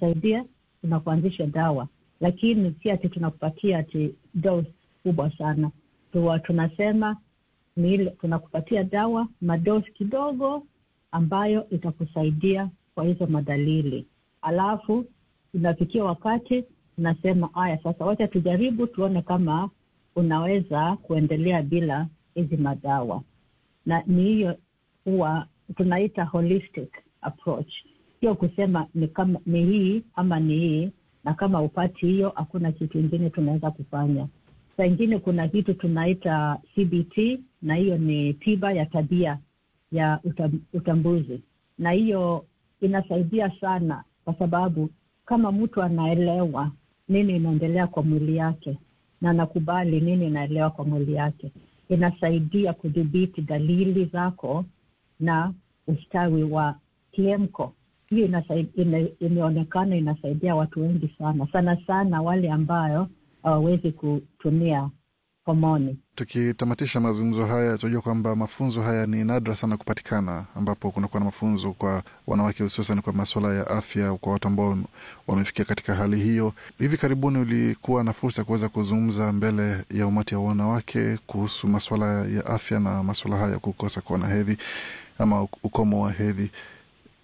itakusaidia tunakuanzisha dawa, lakini si ati tunakupatia ati dose kubwa sana. Tuwa tunasema ni ile tunakupatia dawa madosi kidogo ambayo itakusaidia kwa hizo madalili, alafu inafikia wakati tunasema haya, sasa wacha tujaribu tuone kama unaweza kuendelea bila hizi madawa, na ni hiyo huwa tunaita holistic approach, sio kusema ni kama ni hii ama ni hii, na kama upati hiyo, hakuna kitu ingine tunaweza kufanya. Saa ingine kuna kitu tunaita CBT, na hiyo ni tiba ya tabia ya utam, utambuzi, na hiyo inasaidia sana, kwa sababu kama mtu anaelewa nini inaendelea kwa mwili yake na anakubali nini inaelewa kwa mwili yake, inasaidia kudhibiti dalili zako na ustawi wa kiemko. Hiyo ina, imeonekana inasaidia watu wengi sana sana sana wale ambayo hawawezi kutumia homoni. Tukitamatisha mazungumzo haya, tunajua kwamba mafunzo haya ni nadra sana kupatikana, ambapo kunakuwa na mafunzo kwa wanawake, hususan kwa masuala ya afya, kwa watu ambao wamefikia katika hali hiyo. Hivi karibuni ulikuwa na fursa ya kuweza kuzungumza mbele ya umati wa wanawake kuhusu masuala ya afya na masuala haya ya kukosa kuwa na hedhi ama ukomo wa hedhi.